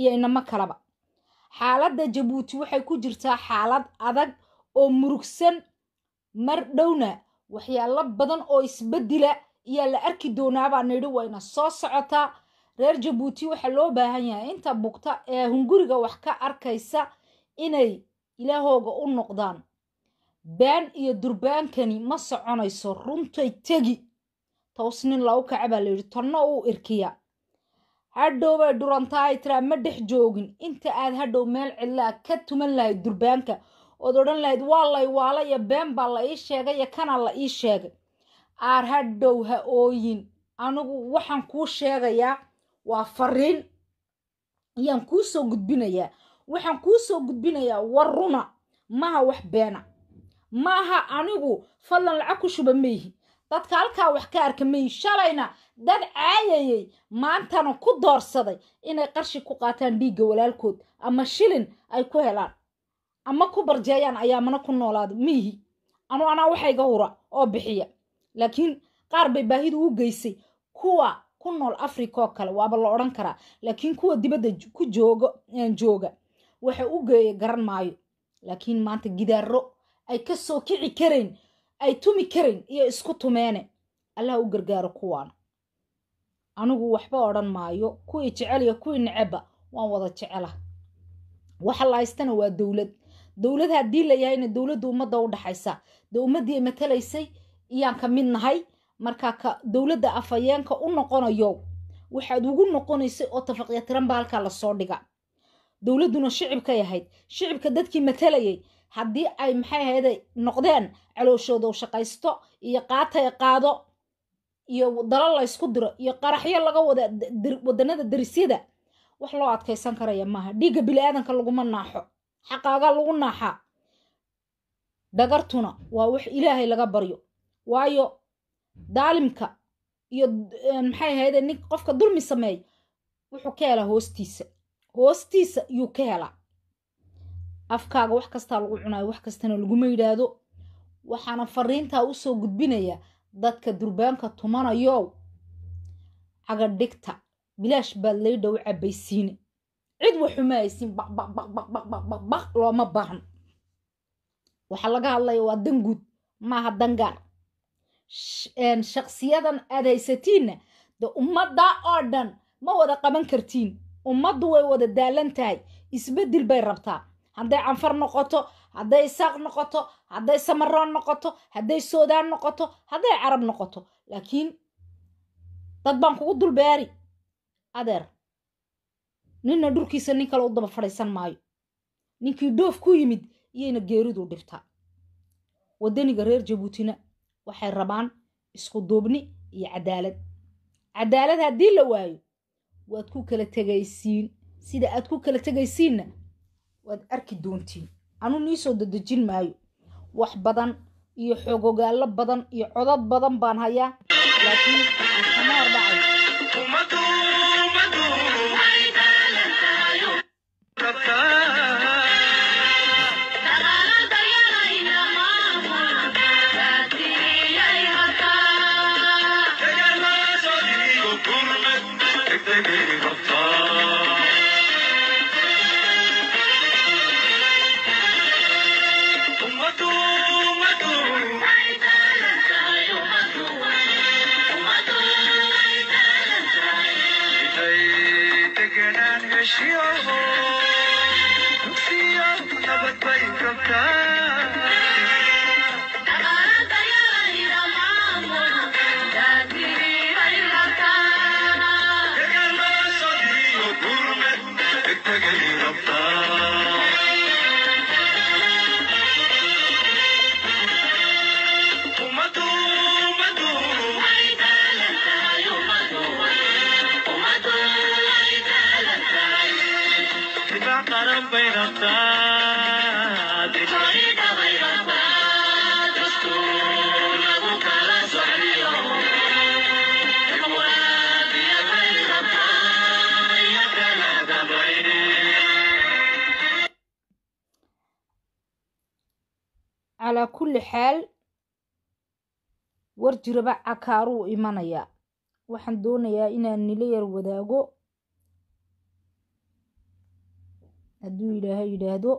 iyo inamo kaleba xaaladda jabuuti waxay ku jirtaa xaalad adag oo murugsan mar dhowna waxyaalo badan oo isbedila ayaa la arki doonaabaa nidhi wayna soo socotaa reer jabuuti waxaa loo baahan yahay inta bugta ee hunguriga wax ka arkaysa inay ilaahooga u noqdaan been iyo durbaankani ma soconayso runtay tegi toos nin lagu kaca baa layidhi tanno uu irkiya hadhow bay dhurantaa ay tiraa ma dhex joogin inta aad hadhow meel cidlaa ka tuman lahayd durbaanka ood odhan lahayd waa lay waala iyo been baa la ii sheegay iyo kana la ii sheegay aar hadhow ha ooyin anigu waxaan kuu sheegayaa waa fariin ayaan kuu soo gudbinayaa waxaan kuu soo gudbinayaa war runa maha wax beena maaha anigu fadlan lacag ku shuba mayhi dadka halkaa wax ka arka mayhi shalayna dad caayayay maantana ku doorsaday inay qarshi ku qaataan dhiigga walaalkood ama shilin ay ku helaan ama ku barjeeyaan ayaamana ku noolaada miihi anu anaa waxayga hura oo bixiya laakiin qaar bay baahidu u geysay kuwa ku nool africa oo kale waaba la odhan karaa laakiin kuwa dibadda ku jooga jooga waxa u geeya garan maayo laakiin maanta gidaaro ay ka soo kici karayn ay tumi karayn iyo isku tumeene allah u gargaaro kuwaana anigu waxba odhan maayo kuwii jecel iyo kuwii necebba waan wada jecela waxa la haystana waa dowlad dowlad haddii la yahayna dowladda ummadda u dhaxaysa dee ummaddii ay matalaysay iyaan ka mid nahay markaa ka dowladda afhayeenka u noqonayo waxaad ugu noqonaysay oo tafaqya tiran baa halkaa lasoo dhiga dowladduna shicibkay ahayd shicibka dadkii matalayay haddii ay maxay ahayday noqdeen calooshooda u shaqaysto iyo qaatay qaado iyo dalo la ysku diro iyo qaraxyo laga wada wadanada darisyada wax loo adkaysan karaya maaha dhiigga bili-aadanka laguma naaxo xaqaagaa lagu naaxaa dhagartuna waa wax ilaahay laga baryo waayo daalimka iyo maxay ahayde nin qofka dulmi sameey wuxuu ka helaa hoostiisa hoostiisa yuu ka helaa afkaaga wax kastaa lagu cunaayo wax kastana laguma yidhaahdo waxaana fariintaa usoo gudbinaya dadka durbaanka tumanayo cagadhigta bilaash baad laydha u cabaysiine cid waxuma aysiin baqbaqbaqbaqbaqbaq looma baahan waxaa laga hadlaya waa danguud maaha dangaar shaksiyadan aad haysatiinna de ummadda oo dhan ma wada qaban kartiin ummaddu way wada daalan tahay isbeddel bay rabtaa hadday canfar noqoto hadday isaaq noqoto hadday samaroon noqoto hadday soodaan noqoto hadday carab noqoto laakiin dad baan kugu dulbeeri adeer ninna dhulkiisa nin kale u daba fadhiisan maayo ninkii dhoof ku yimid iyayna geeridu dhibtaa waddaniga reer jabuutina waxay rabaan isku duubni iyo cadaalad cadaalad haddii la waayo waad ku kala tegaysiin sida aad ku kala tegaysiinna waad arki doontiin anu niisoo dadejin maayo wax badan iyo xoogogaallo badan iyo codad badan baan hayaa laakiin kama hordhacay calaa kulli xaal war jiraba cakaaruu imanayaa waxaan doonayaa inaan nila yar wadaago hadduu ilaahay yidhaahdo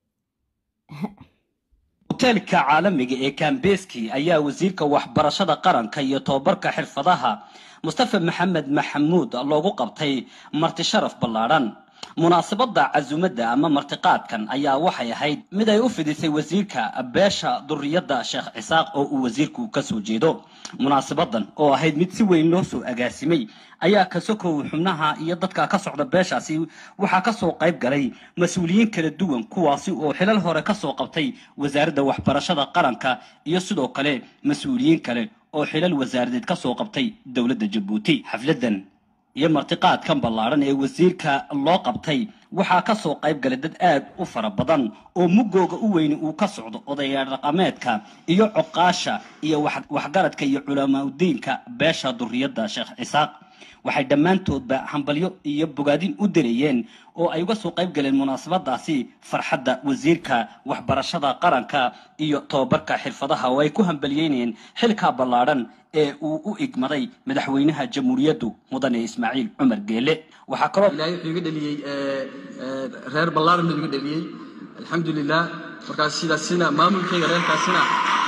hoteelka caalamiga ee kambeski ayaa wasiirka waxbarashada qaranka iyo tobabarka xirfadaha mustafa maxamed maxamuud loogu qabtay marti sharaf ballaadhan munaasabadda casumadda ama martiqaadkan ayaa waxay ahayd mid ay u fidisay wasiirka beesha duriyadda sheekh cisaaq oo uu wasiirku ka soo jeedo munaasabadan oo ahayd mid si weyn loo soo agaasimay ayaa ka sokow xubnaha iyo dadka ka socda beeshaasi waxaa kasoo qayb galay mas-uuliyiin kala duwan kuwaasi oo xilal hore kasoo qabtay wasaaradda waxbarashada qaranka iyo sidoo kale mas-uuliyiin kale oo xilal wasaaradeed kasoo qabtay dowladda jabuuti xafladan iyo martiqaadkan ballaadhan ee wasiirka loo qabtay waxaa ka soo qayb galay dad aad u fara badan oo muggooga u weyni uu ka socdo odayaal dhaqameedka iyo coqaasha iyo waxgaradka iyo culamaauddiinka beesha duriyadda sheekh cisaaq waxay dhammaantoodba hambalyo iyo bogaadin u dirayeen oo ay uga soo qayb galeen munaasabadaasi farxadda wasiirka waxbarashada qaranka iyo tobabarka xirfadaha oo ay ku hambaliyeynayeen xilkaa ballaadhan ee uu u igmaday madaxweynaha jamhuuriyaddu mudane ismaaciil cumar geele waxaa kaloo ilaahay wuxuu iga dheliyey reer ballaaran buu iga dheliyey alxamdulilah markaas sidaasina maamulkayga reerkaasina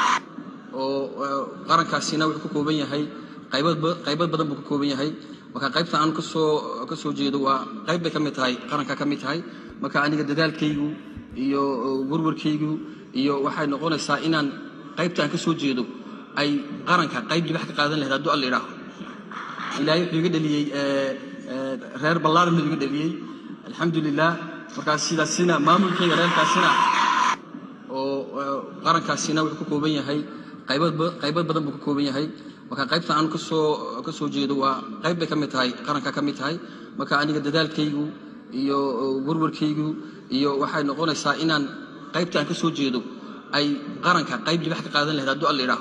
oo qarankaasina wuxuu ka kooban yahay qaybad qaybad badan buu ka kooban yahay marka qaybta aan kasoo ka soo jeedo waa qayb bay ka mid tahay qaranka ka mid tahay marka aniga dadaalkaygu iyo warwarkaygu iyo waxay noqonaysaa inaan qaybta aan ka soo jeedo ay qaranka qayb libax ka qaadan lahayd hadduu alla idhaaho ilaahay wuxuu iga dheliyey reer ballaaran buu iga dheliyey alxamdulilah markaas sidaasina maamulkayga reerkaasina oo qarankaasina wuxuu ka kooban yahay qaybad qaybad badan buu ka kooban yahay marka qaybta aan kasoo ka soo jeedo waa qayb bay ka mid tahay qaranka ka mid tahay marka aniga dadaalkaygu iyo warwarkaygu iyo waxay noqonaysaa inaan qaybta aan ka soo jeedo ay qaranka qayb libax ka qaadan lahayd hadduu alla idhaaho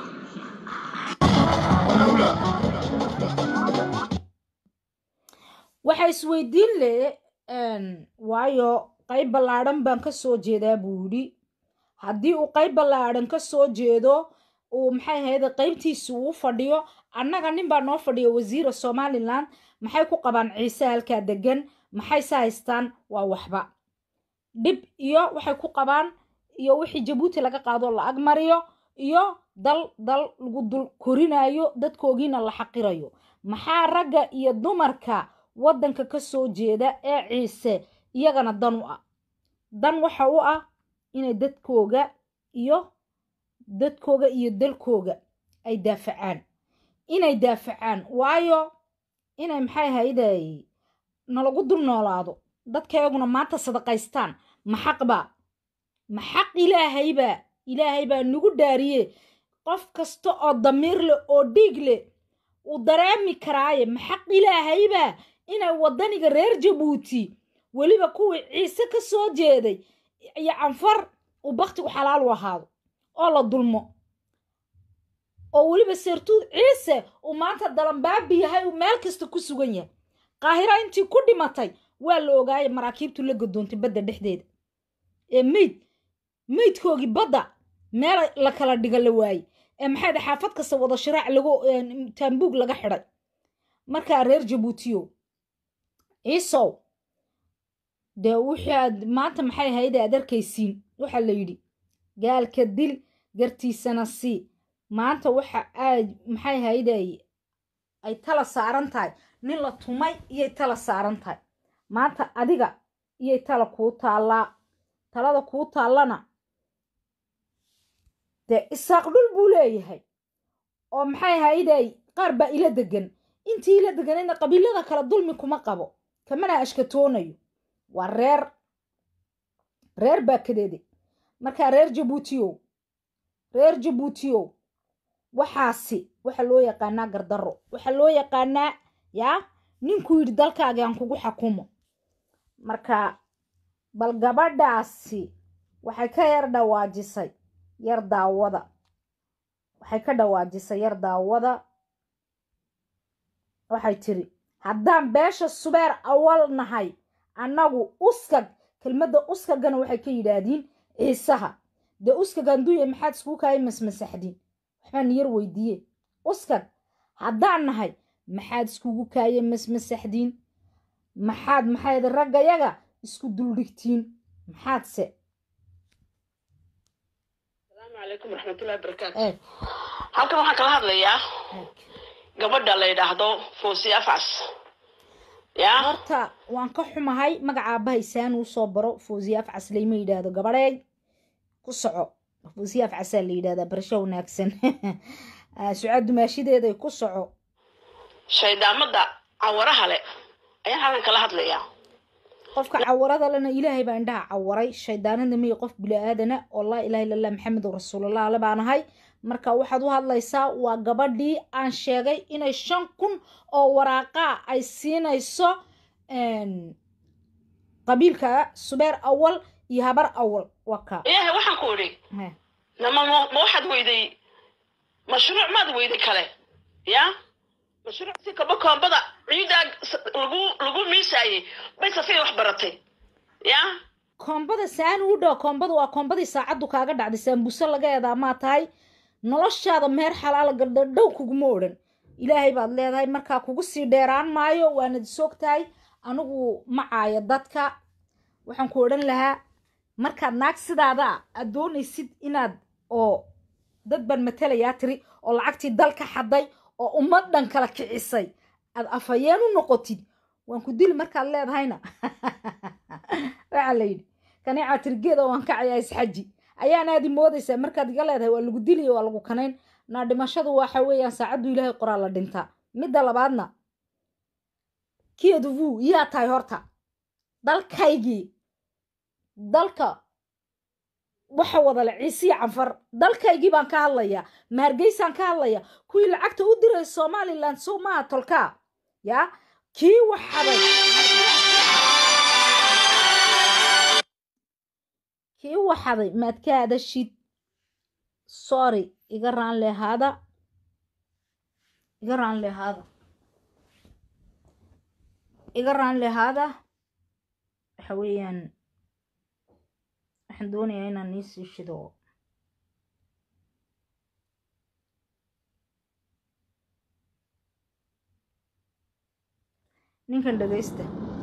waxa isweydiin le waayo qayb ballaadhan baan ka soo jeedaa buu yidhi haddii uu qayb ballaadhan ka soo jeedo uu maxay ahayde qaybtiisi uu fadhiyo annaga nin baa noo fadhiya wasiira somalilan maxay ku qabaan ciise halkaa degan maxay se haystaan waa waxba dhib iyo waxay ku qabaan iyo wixii jabuuti laga qaadoo la agmariyo iyo dal dal lagu dul korinayo dadkoogiina la xaqirayo maxaa ragga iyo dumarka waddanka ka soo jeeda ee ciise iyagana dan u ah dan waxa u ah inay dadkooga iyo dadkooga iyo dalkooga ay daafacaan inay daafacaan waayo inay maxay hayday nalagu dul noolaado dadkayguna maanta sadaqaystaan ma xaqba ma xaq ilaahaybaa ilaahay baa nagu dhaariye qof kasta oo damiir leh oo dhiig leh uu dareemi karaaye ma xaq ilaahaybaa inay waddaniga reer jabuuti weliba kuwii ciise ka soo jeeday iyo canfar uu bakhtigu xalaal u ahaado oo la dulmo oo weliba seertuud ciise uu maanta dalanbaabi yahay uu meel kasta ku sugan yahay qaahira intii ku dhimatay waa la ogaayay maraakiibtu la gadoontay badda dhexdeeda ee meyd meydkoogii badda meel la kala dhiga la waayey ee maxay xaafad kasta wada shiraac lagu taambuug laga xidhay markaa reer jabuutiyo ciisow dee wixii aad maanta maxay ahayde aad arkaysiin waxaa la yidhi gaalka dil gartiisana sii maanta waxa aad maxay ahayday ay tala saaran tahay nin la tumay iyay tala saaran tahay maanta adiga iyay tala kuu taallaa talada kuu taallana dee isaaq dhul buu leeyahay oo maxay ahayday qaar baa ila degan intii ila deganayna qabiilada kale dulmi kuma qabo kamana ashkatoonayo waa reer reer baa kadeeday markaa reer jabuutiyow reer jabuutiyow waxaasi waxaa loo yaqaanaa gardarro waxaa loo yaqaanaa yaa ninkuu yidhi dalkaagi aan kugu xakumo marka bal gabadhaasi waxay ka yar dhawaajisay yar daawada waxay ka dhawaajisay yar daawada waxay tiri haddaan beesha subeer awal nahay annagu uskag kelmadda uskagana waxay ka yidhaahdiin ciisaha dee uskag handuuya maxaad iskuu kaaya masmasaxdiin waxbaan yar weydiiye uskag haddaan nahay maxaad iskugu kaaya masmasaxdiin maxaad maxayd raggayaga isku duldhigtiin maxaadse asalaamu calaykum waraxmatullahi wabarakaatu eeg halkan waxaan kala hadlayaa eeg gabadha la yidhaahdo foosi afcas yaa horta waan ka xumahay magaca aabbahay saan uu soo baro fawziye afcas layma yidhaahdo gabadheey ku soco fawziye afcasaa la yidhahdaa barasho wanaagsan Ah, sucaad dumaashideeday ku soco shayddaamada cawaraha le ayaan halkan kala hadlayaa qofka cawarada lena ilaahay baa indhaha cawaray shaydaanada miya qof bili-aadana oo laa ilaha illa allah maxamedun rasuulallah ale baan ahay marka waxaad u hadlaysaa waa gabadhii aan sheegay inay shan kun oo waraaqaa ay siinayso een, qabiilka subeer awal iyo habar awal waa kaa ilaahay waxaan ku idhi Heh. nama ma ma waxaad weyday mashruuc maad weyday kale yaa mashruuc si kaba koombada ciidaa s- lagu lagu miisaayey bay safay wax baratay yaa koombada saan u dhow koombada waa koombadii saacaddu kaaga dhacday saambuse laga eedaa maa tahay noloshaada meer xalaala galdhadhow kuguma odhan ilaahay baad leedahay markaa kugu sii dheeraan maayo waanad soog tahay anigu macaayo dadka waxaan ku odhan lahaa markaad naag sidaada aad doonaysid inaad oo dad baan matalayaa tiri oo lacagtii dalka xaday oo ummad dhan kala kicisay aad afhayeen u noqotid waan ku dili markaad leedahayna waxaa la yidhi kaneecaa tirgeeda waan kacayaa isxaji ayaanaadi moodaysaa markaad iga leedahay waa lagu diliyo waa lagu kanayn naa dhimashadu waxa weeyaan saacaddu ilaahay qoraa la dhintaa midda labaadna keedu vuu yaa tahay horta dalkaygii dalka waxa wadale ciisiya canfar dalkaygii baan ka hadlayaa mahargeysaan ka hadlaya kuwii lacagta u diray somalilan sow maaha tolkaa yaa kii waxaday kii waxaday maad ka hadashid sorry iga raan lehaada iga raan lehaada iga raan lehaada waxa weeyaan waxaan doonayaa inaan nii sii shido ninkan dhegaysta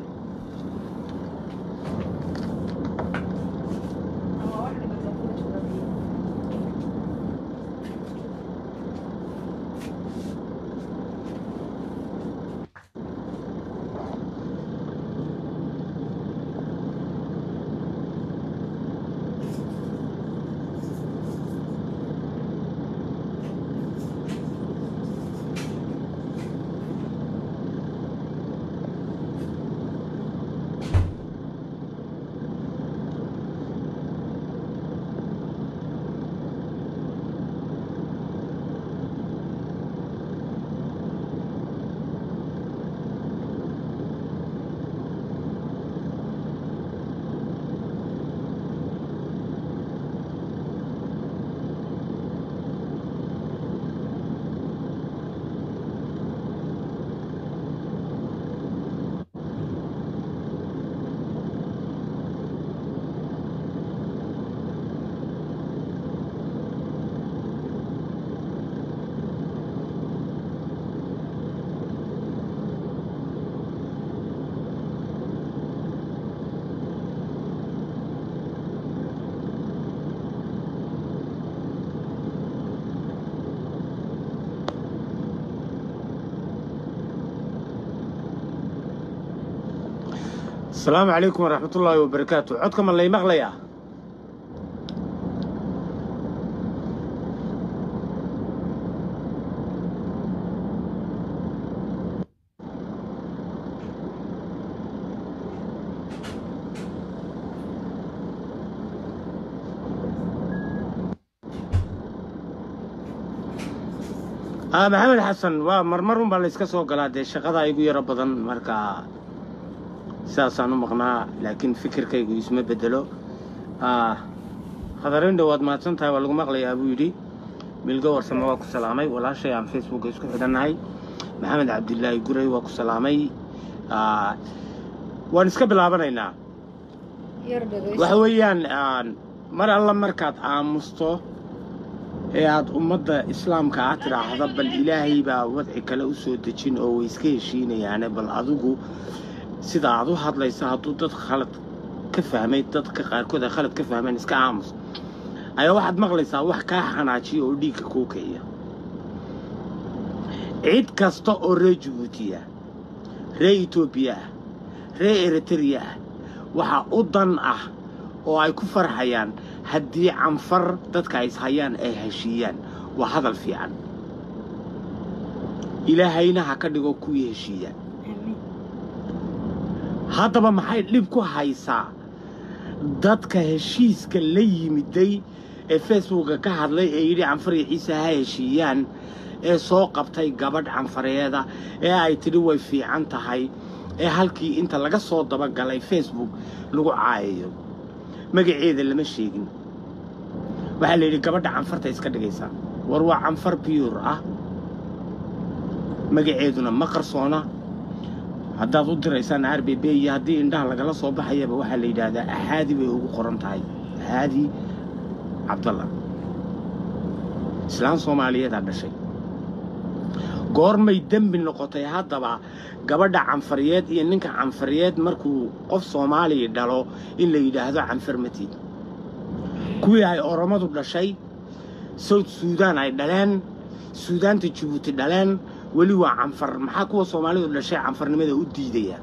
asalaamu calaykum waraxmat ullaahi wabarakaatu codka ma lay maqlayaa ah maxamed xasan waa marmar un baa la iska soo galaa dee shaqada igu yaro badan marka sidaasaan u maqnaa laakiin fikirkaygu isma bedelo Ah, khadarin dhowaad mahadsan tahay waa lagu maqlayaa buu yidhi milgo warsame waa ku salaamay walaashay aan facebooka isku xidhannahay maxamed cabdilaahi guray waa ku salaamay Ah, waan iska bilaabanaynaa yar dhegaysta waxa weeyaan aan mar alla markaad aamusto ee aad ummadda islaamka ah tidhaahda bal ilaahay baa wadci kale u soo dejin oo way iska heshiinayaane bal adigu sida aad u hadlaysa hadduu dad khalad ka fahmay dadka qaarkood ay khalad ka fahmeen iska aamus ayaa waxaad maqlaysaa wax kaa xanaajiya oo dhiigka kuu kiciya cid kasta oo reer jabuutiya reer etoobiya ah reer eritreya ah waxaa u dan ah oo ay ku farxayaan haddii canfar dadka ay ishayaan ay heshiiyaan waa hadal fiican ilaahayna ha ka dhigo kuwii heshiiya haddaba maxay dhib ku haysaa dadka heshiiska la yimiday ee facebooka ka hadlay ee yidhi canfar iyo ciise ha heshiiyaan ee soo qabtay gabadh canfareeda ee ay tidhi way fiican tahay ee halkii inta laga soo dabagalay facebook lagu caayayo magaceeda lama sheegin waxaa la yidhi gabadha canfarta iska dhigaysaa war waa canfar biyur ah magaceeduna ma qarsoona haddaad u diraysaan r b b iyo haddii indhaha lagala soo baxayaba waxaa la yidhaahdaa axaadi bay ugu qoran tahay axaadi cabdalla islaan soomaaliyeedaa dhashay goormay dembi noqotay haddaba gabadha canfariyeed iyo ninka canfariyeed markuu qof soomaaliya dhalo in la yidhaahdo canfar matid kuwii ay oromadu dhashay sawd suudaan ay dhaleen suudaanta jabuuti dhaleen weli waa canfar maxaa kuwa soomaalidu dhashay canfarnimada u diidaya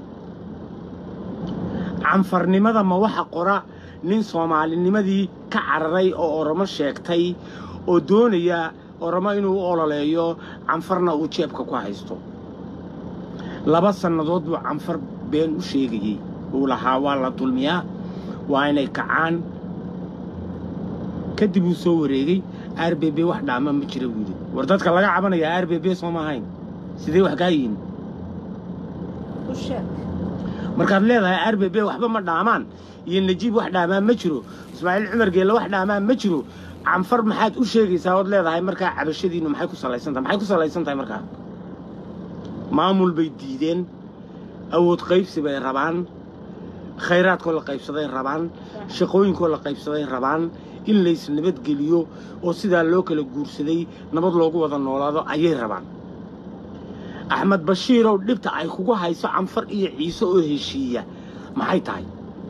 canfarnimada ma waxa qora nin soomaalinimadii ka cararay oo oromo sheegtay oo doonaya oromo inuu u ololeeyo canfarna uu jeebka ku haysto laba sannadood buu canfar been u sheegayey uu lahaa waa la dulmiyaa waa inay kacaan kadib uu soo wareegay r b b wax dhaama ma jira buu yidhi war dadka laga cabanayaa r b b soo ma ahayn sidee wax kaa yihiin u sheeg markaad leedahay r b b waxba ma dhaamaan iyo najiib wax dhaamaan ma jiro ismaaciil cumar geelle wax dhaamaan ma jiro canfar maxaad u sheegaysaa ood leedahay markaa cabashadiinnu maxay ku salaysan tahay maxay ku salaysan tahay markaa maamul bay diideen awood qaybsi bay rabaan khayraadkoo la qaybsaday rabaan shaqooyinkoo la qaybsaday rabaan in lays nabadgeliyo oo sidaa loo kala guursaday nabad loogu wada noolaado ayay rabaan axmed bashiirow dhibta ay kugu hayso canfar iyo ciise oo heshiiya maxay tahay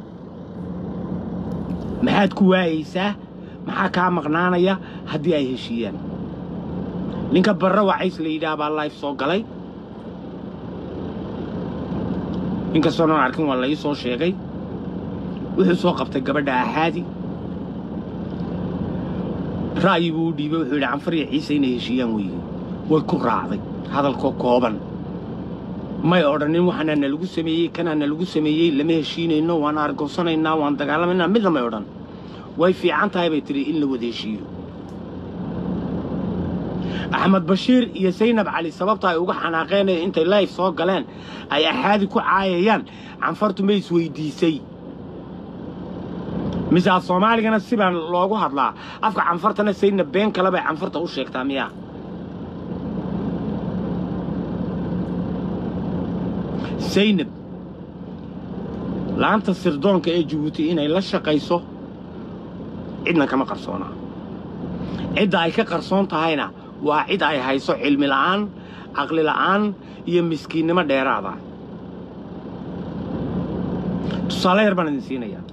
maxaad ku waayaysaa maxaa kaa maqnaanaya haddii ay heshiiyaan ninka barre wacays la yidhaah baa life soo galay inkastoonan arkin waa la ii soo sheegay wuxuu soo qabtay gabadha axaadi ra'yi buu u dhiibay wuxuu yidhi canfar iyo ciise inay heshiiyaan weeye way ku raacday hadalkoo kooban may odhanin waxaana na lagu sameeyey kanaa na lagu sameeyey lama heshiinayno waan argoosanaynaa waan dagaalamaynaa midna may odhan way fiican tahay bay tidhi in la wada heshiiyo axmed bashiir iyo saynab cali sababta ay uga xanaaqeenaya intay layf soo galeen ay axaadi ku caayayaan canfartu ma isweydiisay mise af soomaaligana sibaan loogu hadlaa afka canfartana saynab been kale bay canfarta u sheegtaa miyaa saynab laanta sirdoonka ee jabuuti inay la shaqayso cidna kama qarsoonaa cidda ay ka qarsoon tahayna waa cid ay hayso cilmi la'aan caqli la'aan iyo miskiinnimo dheeraada tusaale yar baan idin siinayaa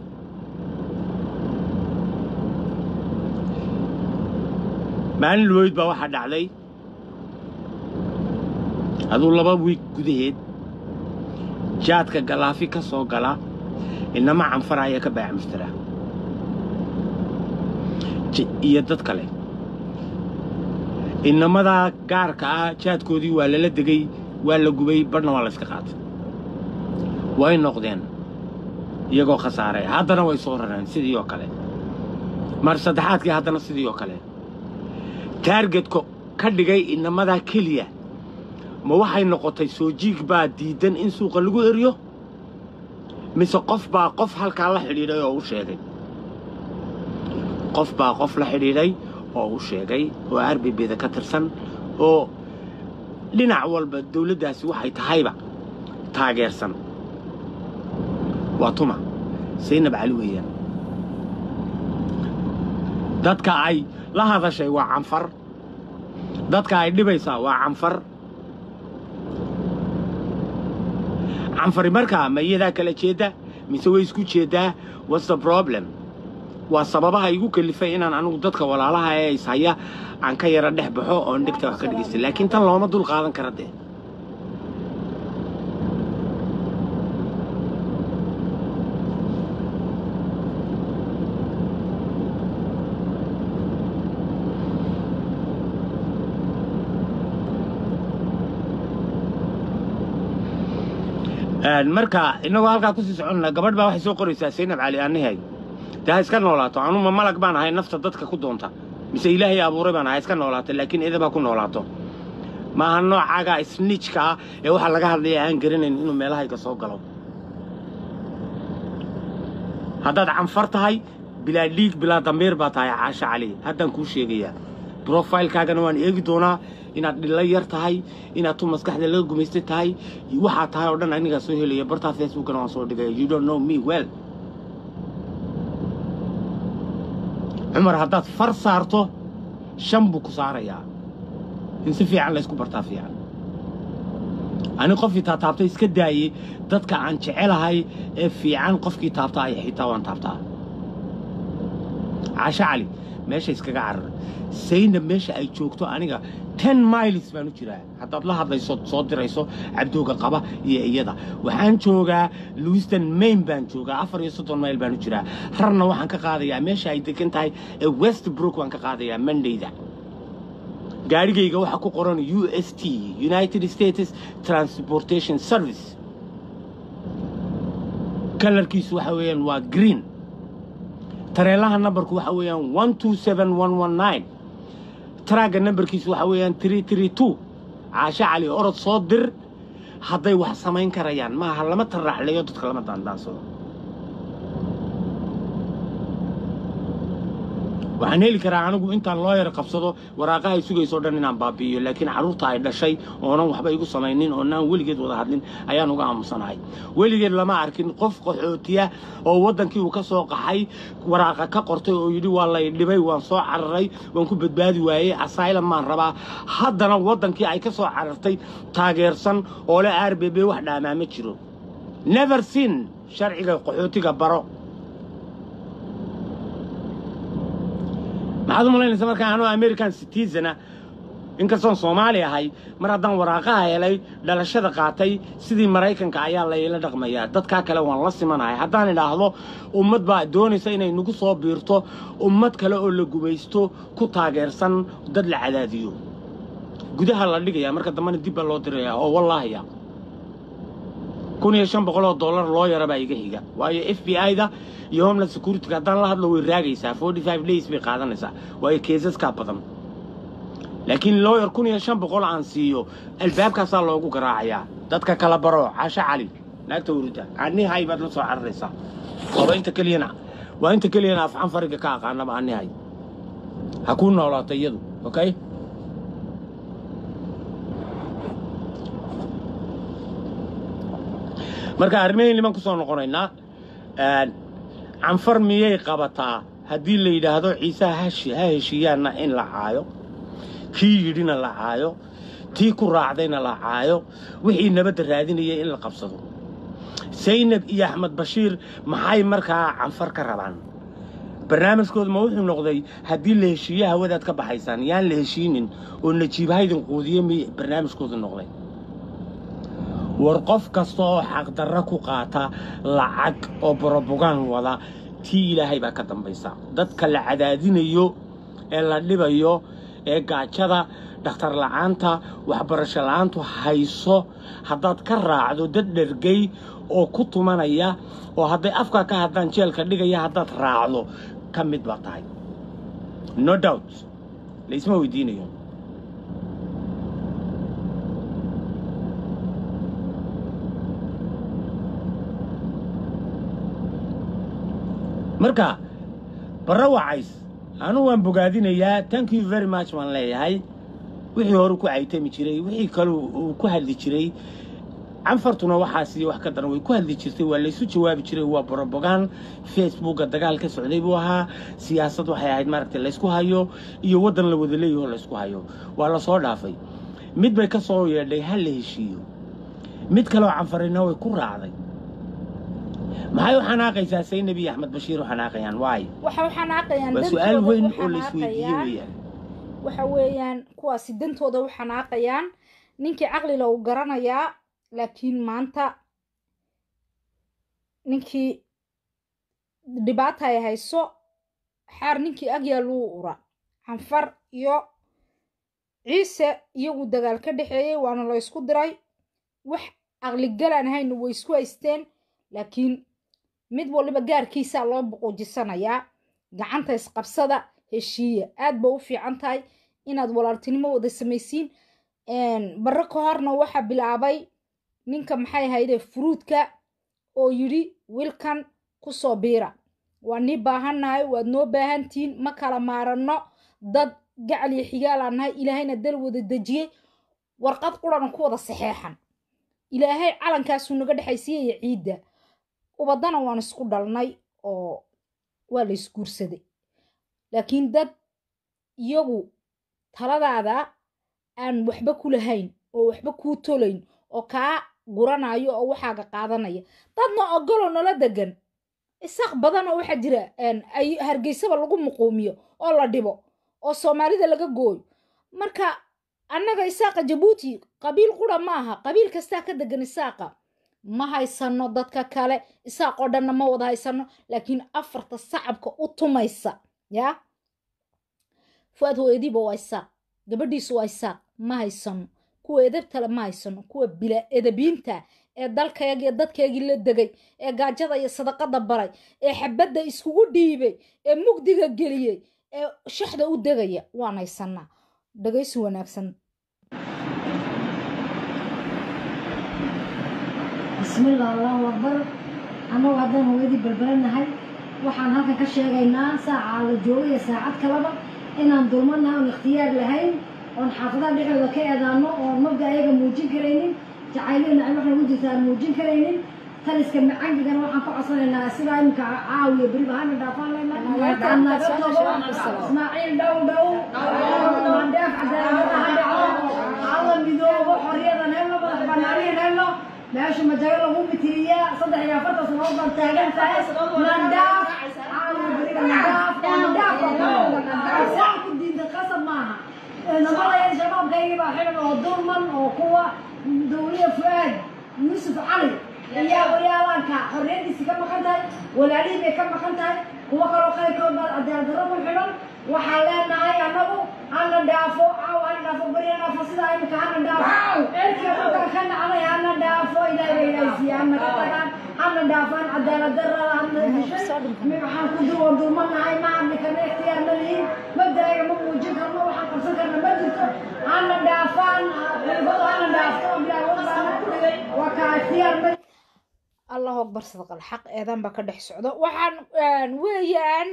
maalin luweyd baa waxaa dhacday aduu laba wiig gudaheed jaadka galaafi ka soo gala inama canfara ayaa ka baacmustara iyo dad kale inamadaa gaarka ah jaadkoodii waa lala degay waa la gubay badhna waa la yska qaatay way noqdeen iyagoo khasaaray haddana way soo rareen sidii oo kale mar saddexaadkii haddana sidii oo kale taargetka ka dhigay inamadaa keliya ma waxay noqotay soo jiig baa diidan in suuqa lagu eriyo mise qof baa qof halkaa la xidhiidhay oo u sheegay qof baa qof la xidhiidhay oo u sheegay oo arbibeda ka tirsan oo dhinac walba dawladdaasi waxay tahayba taageersan waa tuma saynab cali weeyaan dadka ay la hadashay waa canfar dadka ay dhibaysaa waa canfar canfari markaa ma iyadaa kala jeedda mise way isku jeedaa what's the problem waa sababaha igu kalifay inaan anigu dadka walaalaha ee ishaya aan ka yara dhex baxo oon dhegta wax ka dhegaysta laakiin tan looma dul qaadan kara dee Een, marka inagoo halkaa kusii soconna gabadh baa waxay soo qoraysaa saynab cali aanahay dee ha iska noolaato anuma malag baan ahay nafta dadka ku doonta mise ilaahay abuuray baan ahay iska noolaato laakiin idabaa ku noolaato maaha noocaaga snitchka ah ee waxaa laga hadlaya aan garanayn inuu meelahayga soo galo haddaad canfar tahay bilaa dhiig bilaa dambiir baa tahay caasha cali haddaan kuu sheegayaa brofilekaagana waan eegi doonaa inaad dhilla yar tahay inaad tu maskaxda laga gumaystay tahay waxaa tahay oo dhan anigaa soo helaya bartaa facebookana waan soo dhigaya you don't know me well cumar haddaad far saarto shan buu ku saarayaa in si fiican laysku bartaa fiican ani qofkii taataabtay iska daayey dadka aan jecelahay ee fiican qofkii taabta ay xitaa waan taabtaa caasho cali meesha iskaga carar saynab meesha ay joogto aniga ten miles baan u jiraa haddaad la hadlayso soo dirayso cabdooga qaba iyo iyada waxaan joogaa lewiston main baan joogaa afar iyo soddon mayl baan u jiraa rarna waxaan ka qaadayaa meesha ay degan tahay ee westbrook waan ka qaadayaa mondayda gaadhigayga waxaa ku qoran u s t united states transportation service kalarkiisu waxa weeyaan waa green tareelaha nambarku waxa weeyaan one two seven one one nine taraagga nambarkiisu waxa weeyaan three three two caasho cali orod soo dir hadday wax samayn karayaan maaha lama taraaxleeyo dadka lama daandaansado waxaan heli karaa anigu intaan loo yar qabsado waraaqaha ay sugayso dhan inaan baabi'iyo laakiin carruurta ay dhashay oonan waxba igu samaynin oonaan weligeed wada hadlin ayaan uga aamusanahay weligeed lama arkin qof qaxootiya oo waddankii uu ka soo qaxay waraaqa ka qortay oo yidhi waa lay dhibay waan soo cararay waan ku badbaadi waayey asylum maan rabaa haddana waddankii ay ka soo carartay taageersan oo le r b b wax dhaamaa ma jiro never seen sharciga qaxootiga baro maxaad u malaynaysa markaa anoo american citizena inkastoon soomaali ahay mar haddaan waraaqaha helay dhalashada qaatay sidii maraykanka ayaa layla dhaqmayaa dadkaa kale waan la simanahay haddaan idhaahdo ummad baa doonaysa inay nagu soo biirto ummad kale oo la gumaysto ku taageersan dad la cadaadiyo gudaha la dhigayaa marka dambena dib baa loo dirayaa oo wallaahiya kun iyo shan boqol oo dollar loo yara baa iga higa waayo f b i-da iyo homeland security haddaan la hadlo way raagaysaa forty five days bay qaadanaysaa waayo keesaskaa badan laakiin lawyer kun iyo shan boqol aan siiyo albaabkaasaa loogu garaacayaa dadka kala baro casho cali naagta urida anihay baad la soo cararaysaa waaba inta keliyana waa inta keliyana afxan fariga ka aqaanaba anihay ha kuu noolaato iyadu okay marka arrimahayn niman ku soo noqonaynaa canfar miyay qabataa haddii la yidhaahdo ciise hashi ha heshiiyaanna in la caayo kii yidhina la caayo tii ku raacdayna la caayo wixii nabadda raadinayay in la qabsado saynab iyo axmed bashiir maxay markaa canfar ka rabaan barnaamijkooda ma wuxuu noqday haddii la heshiiye hawadaad ka baxaysaan yaan la heshiinin oo najiibhaydin quudiye mi barnaamijkooda noqday war qof kasta oo xaqdarra ku qaata lacag oo borobogaan wada tii ilaahay baa ka dambaysa dadka la cadaadinayo ee la dhibayo ee gaajada dhakhtar la'aanta waxbarasho la'aantu hayso haddaad ka raacdo dad dhergay oo ku tumanaya oo hadday afkaa ka haddaan jeelka dhigaya haddaad raacdo ka mid baa tahay no doubt laysma weydiinayo marka barra wacays anu waan bogaadinayaa thank you very much waan leeyahay wixii hore ku caytami jiray wixii kale uu ku hadli jiray canfartuna waxaasi wax ka daran way ku hadli jirtay waa laysu jawaabi jiray waa borobogaan facebooka dagaal ka socday buu ahaa siyaasad waxay ahayd maaragtay laysku hayo iyo waddan la wada leeyaho laysku hayo waa la soo dhaafay mid bay ka soo yeedhay ha la heshiiyo mid kaleoo canfarina way ku raacday maxay u xanaaqaysaa saynabi iyo axmed bashiir u xanaaqayaan waay waxa u xanaaqayaan waa su-aal dantooda weyn u oo la isweydiiyey xanaaqayaan weeyaan waxa weeyaan kuwaasi dantooda u xanaaqayaan ninkii caqlila uu garanayaa laakiin maanta ninkii dhibaata ay hayso xaar ninkii agyaa luu ura canfar iyo ciise iyagu dagaal ka dhexeeyey waana la ysku diray wax aqligalaan hayna way isku haysteen laakiin mid waliba gaarkiisaa loo buquujisanayaa gacanta isqabsada heshiiya aad ba u fiican tahay inaad walaaltinimo wada samaysiin barre ka horna waxaa bilaabay ninka maxay ahayde furuudka oo yidhi wilkan kusoo biira waa nii baahannahay waad noo baahantihiin ma kala maaranno dad gacal iyo xigaalaan nahay ilaahayna dal wada dejiyey warqad qurana ku wada saxeexan ilaahay calankaasuu naga dhexaysiiyaya ciidda ubadana waan isku dhalnay oo waa la isguursaday laakiin dad iyagu taladaada aan waxba ku lahayn oo waxba kuu tolayn oo kaa guranayo oo waxaaga qaadanaya dadna ogoloo nala degan isaaq badan oo waxaa jira ay hargeysaba lagu muquumiyo oo la dhibo oo soomaalida laga gooyo marka annaga isaaqa jabuuti qabiil qura ma aha qabiil kastaa ka degan isaaqa ma haysano dadka kale isaaq oo dhanna ma wada haysano laakiin afarta sacabka u tumaysa yaa fuaad hooyadiiba waa isaaq gabadhiisu waa isaaq ma haysano kuwa edabtale ma haysano kuwa bila edabiinta ee dalkayagi iyo dadkaygii la degay ee gaajada iyo sadaqada baray ee xabadda iskugu dhiibay ee mugdiga geliyey ee shaxda u degaya waan haysanaa dhagaysi wanaagsan bismillah allahu akbar annagu haddaan hooyadii balbalanahay waxaan halkan ka sheegaynaa saacaa la jooga iyo saacad kaleba inaan dulmanahay oon ikhtiyaar lahayn oon xaafadaha dhexdooda ka eedaano oon mabda ayaga muujin karaynin jacayliyo nacib wax nagu jirta aan muujin karaynin taliska macangigana waxaan ka codsanaynaa sidaa iminka caawiya beriba hana dhaafaan leynaa ismaaciil dhow dhow mandheef cadaaladada ha dhaco alla midoobo xorriyadan helno madax banaaniyan helno meesha majago lagu mitiriyaa saddex iyo afartan sanood baan taagan tahay mandhaaf caawiya beriga mandhaaf mandhaaf saa ku diinta qasab maaha namadaya shabaabkaygii baa xidan oo dulman oo kuwa dawliya fu'aad yuusuf cali ayaa walaalanka xorriyadiisi ka maqan tahay walaalihii bay ka maqan tahay kuwo kaloo qayrkood baa cadaaladdarro ku xidhan waxaan leenahay annagu hana dhaafo caaw hana dhaafo beri hana dhaafo sidaa imika hana dhaafo cirka dhulka ka nacday hana dhaafo ilaahay bay ilaahaysiiya hana ka tagaan hana dhaafaan cadaaladdarrada hana dishay waxaan ku dul dulmanahay ma hadli karna ikhtiyaar ma lihin mabdaaga ma muujin karno waxaan qabsan karna ma jirto hana dhaafaan ciibadu hana dhaafto bilaawad waa kaa ikhtiyaar ma allahu akbar sadaqal xaq eedan baa ka dhex socdo waxaan weeyaan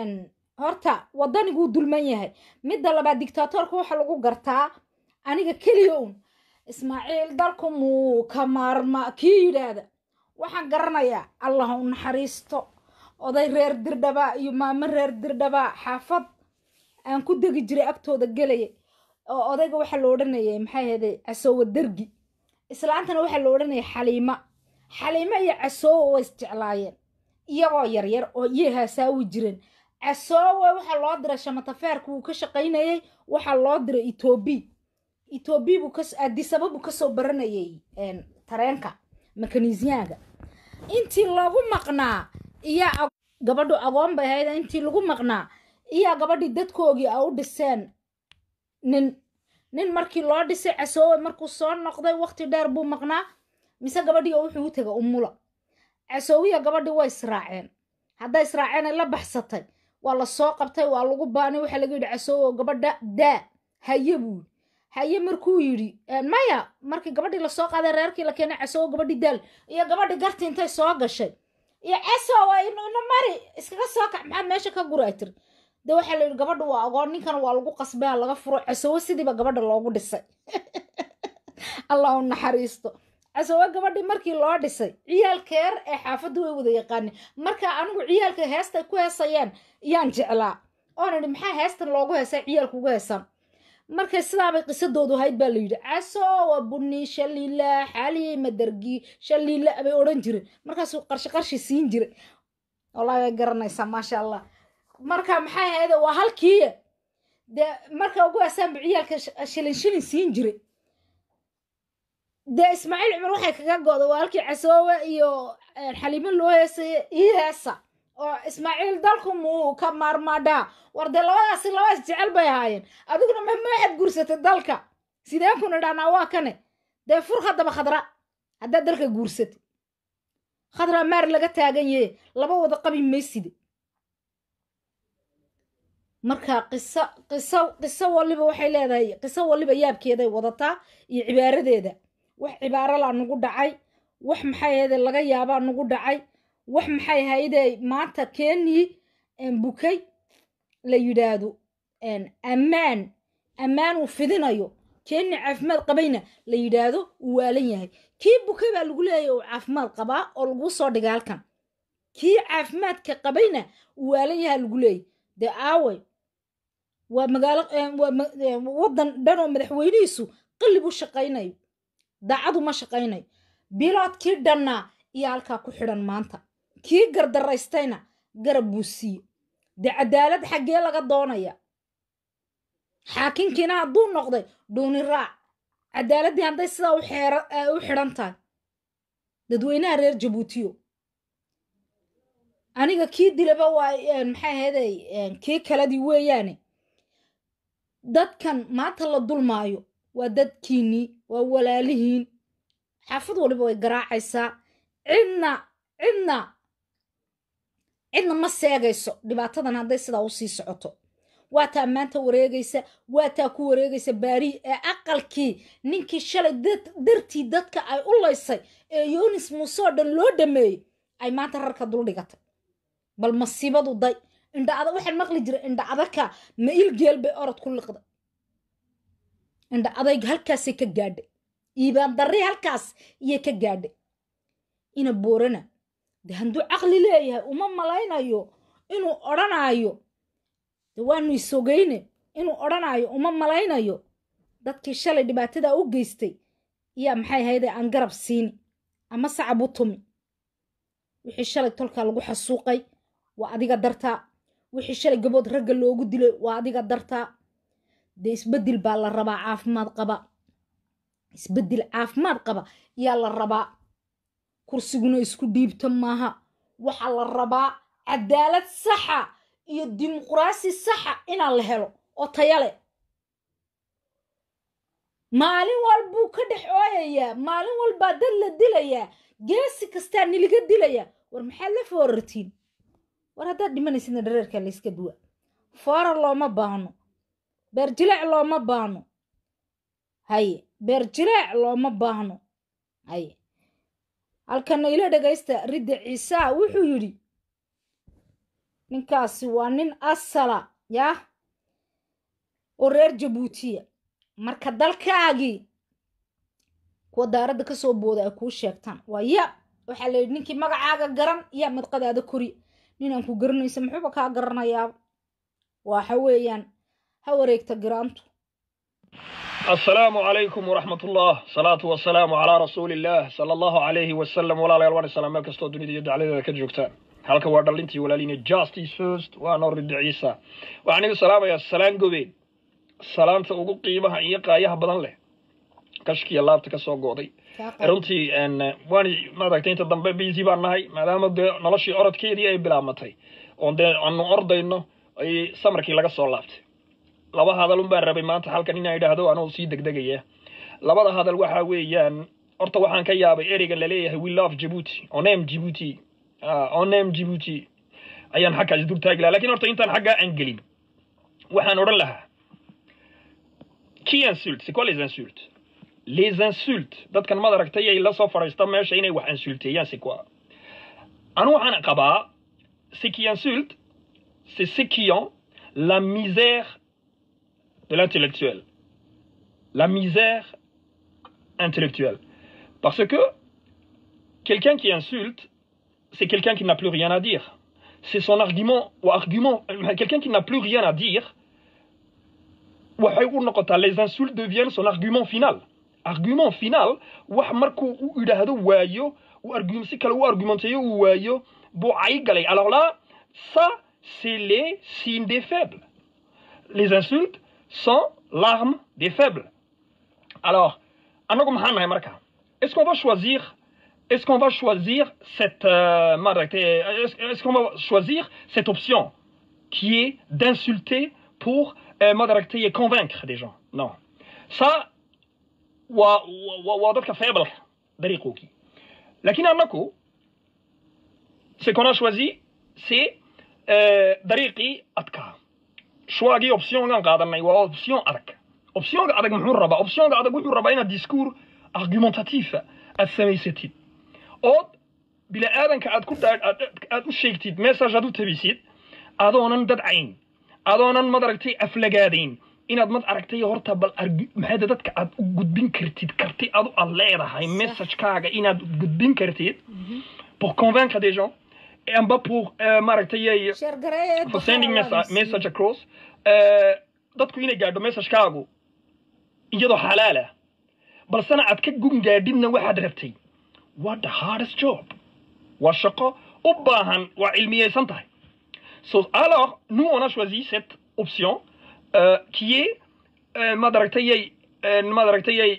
horta waddaniguu dulman yahay midda labaad dictaatorka waxa lagu gartaa aniga keliya un ismaaciil dalku muu ka maarma kii yidhaahda waxaan garanayaa allah u naxariisto oday reer dirdhabaa iyo maamo reer dirdhabaa xaafad aan ku degi jiray agtooda gelaya oo odayga waxaa la odhanayay maxay ahayde casoowa dergi islaantana waxaa la odhanayay xaliima xaliimo iyo casoowa way isjeclaayeen iyagoo yaryar oo iyay haasaawi jireen casoowe waxaa loo diray shamatafeerka wuu ka shaqaynayey waxaa loo diray etoobi etoobi buu ka adisaba buu kasoo baranayay tareenka mekanisyaanka intii lagu maqnaa iyaa gabadhu agoon bay ahayd intii lagu maqnaa iyaa gabadhii dadkoogii a u dhiseen nin nin markii loo dhisay casoowe markuu soo noqday waqti dheer buu maqnaa mise gabadhii oo wuxuu u tegay umula casoowiya gabadhii way israaceen hadday israaceen ay la baxsatay waa la soo qabtay waa lagu baanay waxaa laga yidhi casoowo gabadha daa haye buu yidhi haye markuu yidhi maya markii gabadhii lasoo qaaday reerkii la keenay casoowo gabadhii daal iyo gabadhii garti intay soo gashay iyo casoowa ina mari iskaga soo kac maxaad meesha ka guray tiri de waxaa la yidhi gabadha waa agoon ninkana waa lagu qasbaa laga furo casoowo sidiiba gabadha loogu dhisay allah u naxariisto casoowe gabadhii markii loo dhisay ciyaalkeer ee xaafaddu way wada yaqaaneen marka anigu ciyaalka heestay ku heesayeen yaan jeclaa oon idhi maxaa heestan loogu heesay ciyaalka ugu heesaan markay sidaabay qisadoodu ahayd baa la yidhi casowa bunni shaliila xaaliye madargi shaliila bay odhan jireen markaasuu qarshi qarshi siin jiray wallahi way garanaysaa maasha allah marka maxay ahayd waa halkii dee marka ugu asaanbu ciyaalka shilin shilin siin jiray dee ismaaciil cumar waxay kaga go'da waa halkii casoowe iyo xaliimo loo heesaya ii heesa oo ismaaciil dalku muu ka maarmaadhaa war dee labadaasi labadaas jecel bay ahaayeen adiguna mahma waxaad guursatay dalka sideen kun idhahnaa waa kane dee fur haddaba khadra haddaad dalka guursatay khadra maar laga taagan yahe laba wada qabi mayside marka qiso qiso qiso waliba waxay leedahay qiso waliba yaabkeeday wadataa iyo cibaaradeeda wax cibaaralaa nagu dhacay wax maxay ahayde laga yaabaa nagu dhacay wax maxay ahayde maanta keenii bukay la yidhaahdo ammaan ammaan uu fidinayo keenii caafimaad qabayna la yidhaahdo uu waalan yahay kii bukay baa lagu leeyahy uu caafimaad qabaa oo lagu soo dhigay halkan kii caafimaadka qabayna uu waalan yahaa lagu leeyahy dee aaway waa magaalo waa waddan dhan oo madaxweynihiisu qallib u shaqaynayo daacadu ma shaqaynayo biloodkii dhannaa iyo halkaa ku xidhan maanta kii gardaraystayna garab buu siiye dee cadaalad xaggee laga doonaya xaakinkiina hadduu noqday dhuuni raac cadaaladdii hadday sidaa u xidhan tahay dadweynaha reer jabuutiyo aniga kii dilaba waa maxay ahayday kii kaladii weeyaane dadkan maanta la dulmaayo waa dadkiinnii waa walaalihiin xaafad waliba way garaacaysaa cidna cidna cidna ma seegayso dhibaatadan hadday sidaa u sii socoto waa taa maanta wareegaysa waa taa ku wareegaysa baari ee aqalkii ninkii shalay dartii dadka ay u laysay ee yunis muuse oo dhan loo dhameeyey ay maanta rarka dul dhigatay bal masiibadu day indha adag waxaan maqli jiray indha adagka ma ilgeel bay orod ku liqday indha adayg halkaasay ka gaadhay iibaan darri halkaas iyay ka gaadhay ina boorana de hadduu caqli leeyahay uma malaynayo inuu odhanaayo de waanu isogayne inuu odhanaayo uma malaynayo dadkii shalay dhibaatadaa u geystay iyaa maxay ahayde aan garab siini ama sacab u tumi wixii shalay tolkaa lagu xasuuqay waa adiga dartaa wixii shalay gabood ragga loogu dilay waa adiga dartaa dee isbeddel baa la rabaa caafimaad qaba isbeddel caafimaad qaba yaa la rabaa kursiguna isku dhiibta maaha waxaa la rabaa cadaalad saxa iyo dimuqraasi saxa inaa la helo oo taya leh maalin walbuu ka dhex ooyayaa maalin walbaa dad la dilayaa geesi kastaa niliga dilayaa war maxaad la foorartiin war haddaad dhimanaysidna dhareerkaa layska duwa foorar looma baahno beerjileec looma baahno haye beerjileec looma baahno haye halkana ila dhagaysta ridda ciisaa wuxuu yidhi ninkaasi waa nin asala yaah oo reer jabuutiya marka dalkaagii kuwa daaradda ka soo booda ay kuu sheegtaan waa ya waxaa la yidhi ninkii magacaaga garan yaa madqadaada kori ninaan ku garanaysa muxuuba kaa garanayaa waxa weeyaan ha wareegta garaantu السلام عليكم ورحمة الله صلاة والسلام على رسول الله صلى الله عليه وسلم ولا لا يلوان السلام ملك استو دنيا يدعى عليها كجوكتان halka waa dhalintii walaalina justice first waa noo rida ciisa waxaan iga salaamayaa salaan gobeed salaanta ugu qiimaha iyo qaayaha badan leh kashkiya laabta ka soo go'day runtii waan maaragtay inta dambe busy baan nahay maadaama dee noloshii orodkeedii ay bilaabmatay oon dee aanu ordayno ay samarkii laga soo laabtay laba hadal un baan rabay maanta halkan inaan idhaahdo anoo sii degdegaya labada hadal waxa weeyaan horta waxaan ka yaabay ereyga laleeyahay we love djibouti onem djibouti onem djibouti ayaan xaggaas dul taagi lahaa lakin horta intaan xaggaa aan gelin waxaan odhan lahaa qui insulte c'est quoi les insultes les insultes dadkan maad aragtay ay la soo fadhiista meesha inay wax insulteeyaan c'est quoi anu waxaan qabaa ce qui insulte c'est ceux qui ont la misère de l'intellectuel la misère intellectuelle parce que quelqu'un qui insulte c'est quelqu'un qui n'a plus rien à dire c'est son argument ou argument quelqu'un qui n'a plus rien à dire waxay u noqotaa les insultes deviennent son argument final argument final wax markuu u yidhaahdo waayo uu argum si kale u argumenteeyo uu waayo buu cay galay alors là ça c'est les signes des faibles les insultes sont l'arme des faibles alors anagu maxaan nahay marka est-ce qu'on va choisir est-ce qu'on va choisir cette euh, maaragtay, est-ce est-ce qu'on va choisir cette option qui est d'insulter pour euh, maaragtay, convaincre des gens non ça waa waa waa dadka faible dariiqookii laakiin annaku ce qu'on a choisi c'est euh, dariiqii adkaa choixgii optiongan qaadanay waa option adag optionga adag muxuu rabaa optionga adag wuxuu rabaa inaad discours argumentatiifa aad samaysatid ood bini aadanka aad ku daa- aad aad u sheegtid message aad u tabisid adoonan dadcayn adoonan madaragtay aflagaadayn inaad mad aragtay horta bal argu- maxay da- dadka aad u gudbin kartid karti adu aad leedahay messagekaaga inaad gudbin kartid pour convaincre des gens et amba pour euh, maaragtay sheergareeye for sending messa- message across eh, dadku inay gaadho messagekaagu iyadoo xalaal ah balsena aad ka gun gaadhidna waxaad rabtay waa the hardest job waa shaqo u baahan waa cilmiyeysan tahay so alors nous on a choisi cette option euh, qui est euh, madaragtayay euh, madaragtayay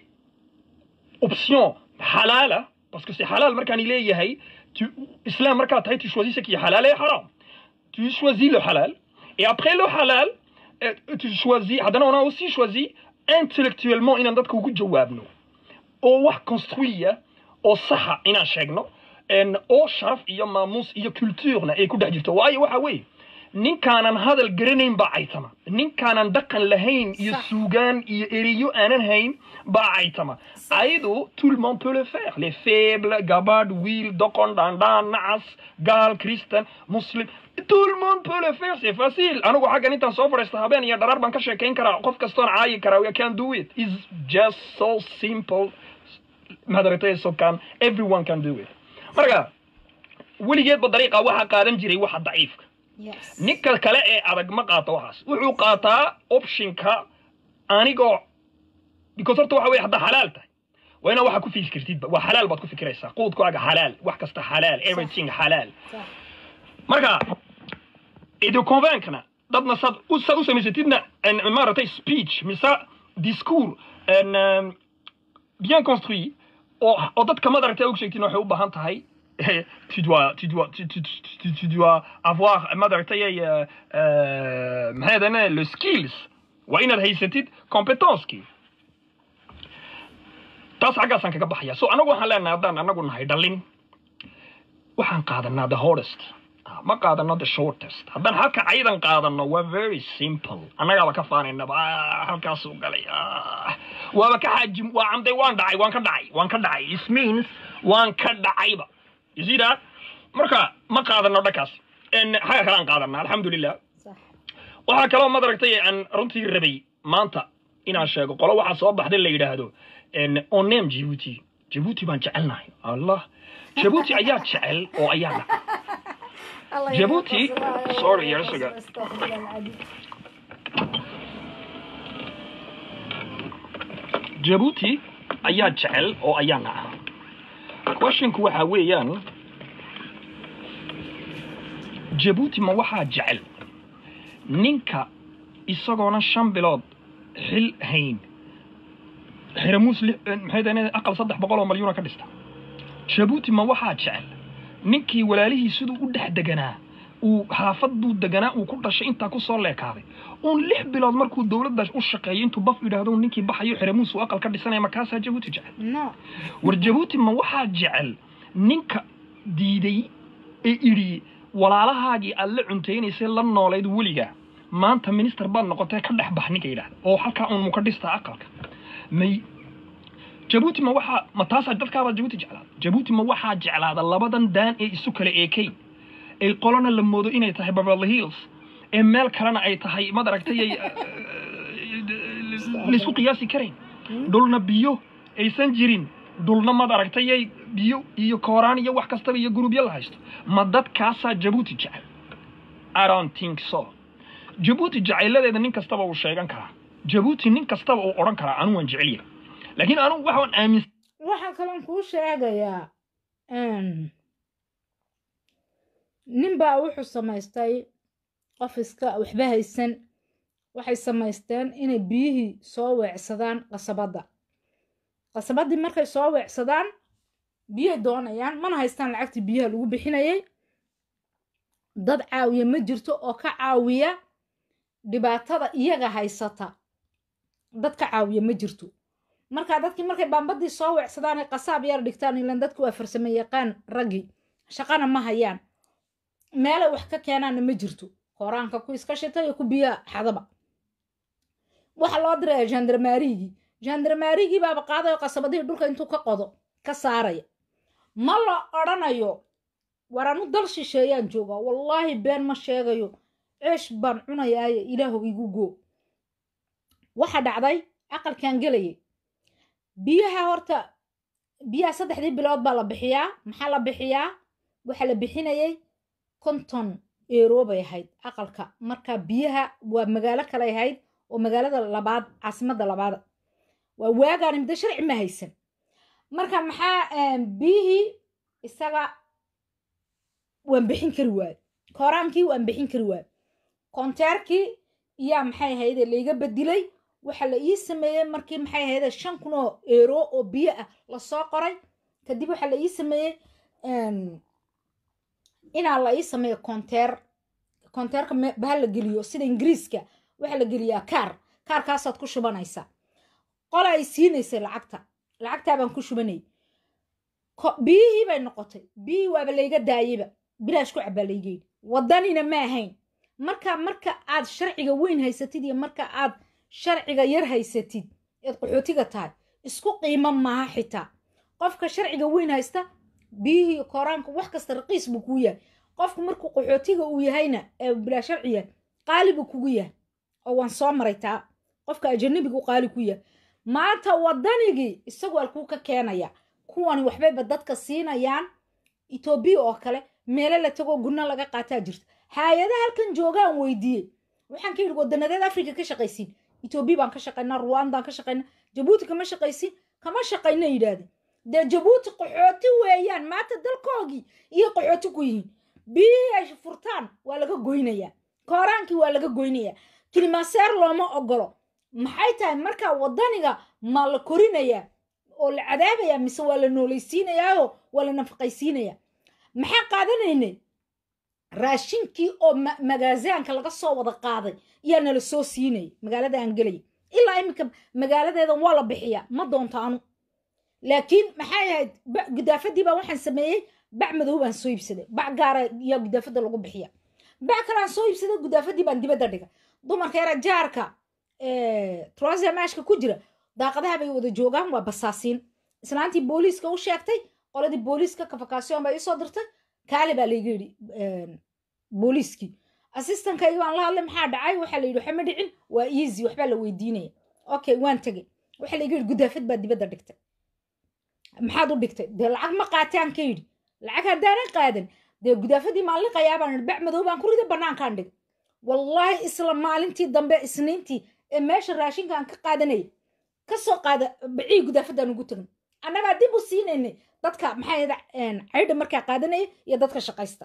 option halala parce que c'est halal markaan leeyahay tu islam markaad tahay tu choisis ce qui est halal et haram tu choisis le halal et après le halal euh, tu choisis haddana on a aussi choisi intellectuellement inaan dadka ugu jawaabno oo wax construya oo saxa inaan sheegno en oo sharaf iyo maamuus iyo culturena ay ku dhex jirto waayo waxa weeye ninkaanan hadal garanayn baa caytama ninkaanan dhaqan lahayn iyo Sax. suugaan iyo ereyo aanan hayn baa caytama ayadu tout le monde peut le faire les faibles gabadh wiil doqon dhandhaan nacas gaal christian muslim tout le monde peut le faire c'est facile anigu xaggan intaan soo fadhiista habeen iyo dharaar baan ka sheekayn karaa qof kastoon caayi karaa we can do it is just so simple madaragtay so can everyone can do it marka weligeedba dariiqa waxaa qaadan jiray waxa daciifka yes ninka kale ee adag ma qaato waxaas wuxuu qaataa optionka anigoo because horta waxa weye haddaa xalaal tahay waa inaa waxa ku fikirtidba waa xalaal baad ku fikiraysaa quudkaaga xalaal wax kasta xalaal everything xalaal sax marka idu convaincna dadna saad u saad u samaysatidna en- maaragtay speech mise discours en, um, bien construit oo oo dadka madaragtay og sheegtin waxay u baahan tahay tu dois tu dois tu, tu, tu, tu dois avoir madaragtay euh, euh, maxay dane le skills waa inaad haysatid competencekii taas xaggaasaan kaga baxaya so anagu waxaan leenahay haddaan anagu nahay dhallin waxaan qaadanaa the hardest Ah, ma qaadano the shortest haddaan halka caydan qaadano waa very simple annagaaba ka faanaynaba ah, halkaasuu galay ah. waaba ka xaajim waa camday waan dhacay waan ka dhacay waan ka dhacay it means waan ka dhacayba you see that marka ma qaadano dhakaas En, xagga kale aan qaadana alxamdulilah sax waxaa kaloo madaragtay aan runtii rabay maanta inaan sheego qolo waxaa soo baxday la yidhaahdo en, on name jibuuti jibuuti baan jecelnahay allah jibuuti ayaa jecel oo ayaa dhaca Allah Djibouti- ya qasbaa, sorry, ya yes, qasbaa, okay. astaghfirullah alcadiim. jabuuti ayaa jecel oo ayaa naca questionku waxaa weeyaan jabuuti ma waxaa jecel ninka isagoona shan bilood xil hayn xiramuus li- maxay tahay aqal saddex boqol oo malyuuna ka dhista jabuuti ma waxaa jecel ninkii walaalihii siduu u dhex deganaa uu xaafaduu deganaa uu ku dhashay intaa ku soo leekaaday uun lix bilood markuu dowladda u shaqeeyo intuu baf yidhaahdo ninkii baxayo xiramuus uu aqal ka dhisanaya makaasaa jabuuti jecel no war jabuuti ma waxaa jecel ninka diiday ee idhi walaalahaagii aad la cuntaynaysay la noolayd weligaa maanta minister baad noqotee ka dhex bax ninka yidhaahda oo halkaa uun muka dhistaa aqalka may jabuuti ma waxaa ma taasaa dadkaabaa jabuuti jeclaada jabuuti ma waxaa jeclaada labadan daan ee isu kala eekayn ay qolona la moodo inay tahay beverly hills ee meel kalena ay tahay mad aragtay ay laysku qiyaasi karayn dhulna biyo aysan jirin dhulna mad aragtayay biyo iyo kooraan iyo wax kastaba iyo gurubyo la haysto ma dadkaasaa jabuuti jecel i don't think so jabuuti jacayladeeda nin kastaba uu sheegan karaa jabuuti nin kastaba uu odhan karaa anu waan jecel yahay laakiin anu waxaan aaminsan waxaa kaloon kuu sheegayaa nin baa wuxuu samaystay qof iska waxba haysan waxay samaysteen inay biyihii soo weecsadaan qasabadda qasabaddii markay soo weecsadaan biyay doonayaan mana haystaan lacagtii biyaha lagu bixinayay dad caawiya ma jirto oo ka caawiya dhibaatada iyaga haysata dad ka caawiya ma jirto markaa dadkii markay baambadii soo weecsadaan ay qasaab yar dhigtaan ilan dadku waa farsamo yaqaan raggii shaqana ma hayaan meelay wax ka keenaanna ma jirto koraanka ku iska shita iyo ku biya xadaba waxa loo diraya jandarmaarigii jandarmaarigii baaba qaadayo qasabadihii dhulka intuu ka qodo ka saaraya ma la odhanayo war anu dal shisheeyaan joogaa wallaahi been ma sheegayo ceesh baan cunayaaye ilaahu igu goo waxa dhacday aqalkan gelayay biyaha horta biyaha saddexdii bilood baa la bixiyaa maxaa la bixiyaa waxaa la bixinayay konton eero bay ahayd aqalka marka biyaha waa magaalo kale ahayd oo magaalada labaad caasimadda labaada waa waagaan muddo sharci ma haysan marka maxaa biyihii isaga waan bixin kari waayo kooraankii waan bixin kari waayo konteerkii iyaa maxay ahayde layga bedilay waxaa la ii sameeyey markii maxay ahayde shan kun oo eero oo biyo ah lasoo qoray kadib waxaa la ii sameeyey inaa la ii sameeyo konteer konteerka baha la geliyo sida ingiriiska waxaa la geliyaa kaar kaarkaasaad ku shubanaysaa qola ay siinaysay lacagta lacagtaabaan ku shubanayay biyihii bay noqotay biyihii waaba layga daayeyba bilaash ku cabaa layga yidhi waddanina ma ahayn marka marka aad sharciga weyn haysatid iyo marka aad sharciga yar haysatid eed qaxootiga tahay isku qiimo maaha xitaa qofka sharciga weyn haysta biyihii koraanka wax kasta raqiis buu kuu yahay qofku markuu qaxootiga uu yahayna ee bilaa sharci yahay qaali buu kugu yahay oo waan soo maray taa qofka ajanabigu qaali ku yahay maanta waddanigii isagu alkuu ka keenaya kuwani waxbayba dadka siinayaan etoobiya oo kale meelo la tagoo gurna laga qaataa jirta hay-adaha halkan joogaan weydiiyey waxaan ka yidhi wadanadeed africa ka shaqaysiin etoobiya baan ka shaqaynaa ruwandaan ka shaqaynaa jabuuti kama shaqaysiin kama shaqayna yidhaahdeen dee jabuuti qaxooti weeyaan maanta dalkoogii iyo qaxooti ku yihiin biyihii ay furtaan waa laga goynayaa kooraankii waa laga goynayaa kilimaseer looma ogolo maxay tahay markaa waddaniga ma la korinayaa oo la cadaabayaa mise waa la noolaysiinayaao waa la nafaqaysiinayaa maxaa qaadanaynay raashinkii oo magaasaanka laga soo wada qaaday ayaa nala soo siinayay magaalada aan gelaya ilaa iminka magaaladeedan waa la bixiyaa ma doonto anu laakiin maxay ahayd gudaafadii baa waxaan sameeyey bac madow baan soo iibsaday bac gaara ayaa gudaafada lagu bixiya bac kaleaan soo iibsaday gudaafadii baan dibadda dhiga dumarka yara jaarka trosamaashka ku jira daaqadaha bay wada joogaan waa basaasiin islaantii booliiska u sheegtay qoladii booliiska kafakaasyoon baa iisoo dirtay kaale baa layga yidhi booliiskii assistankayga waan la hadlay maxaa dhacay waxaa la yidhi waxa ma dhicin waa easy waxbaa la weydiinaya okay waan tegey waxaa layga yidhi gudaafad baa dibadda dhigtay maxaad u dhigtay dee lacag ma qaataan ka yidhi lacag haddaanan qaadan dee gudaafadii maalliqayaa baan bac madow baan ku riday bannaankaan dhig wallaahi isla maalintii dambe isniintii ee meesha raashinkaan ka qaadanaya ka soo qaada bacii gudaafadaan ugu tagan annagaa dib u siinaynay dadka maxay caydha markaa qaadanaya iyo dadka shaqaysta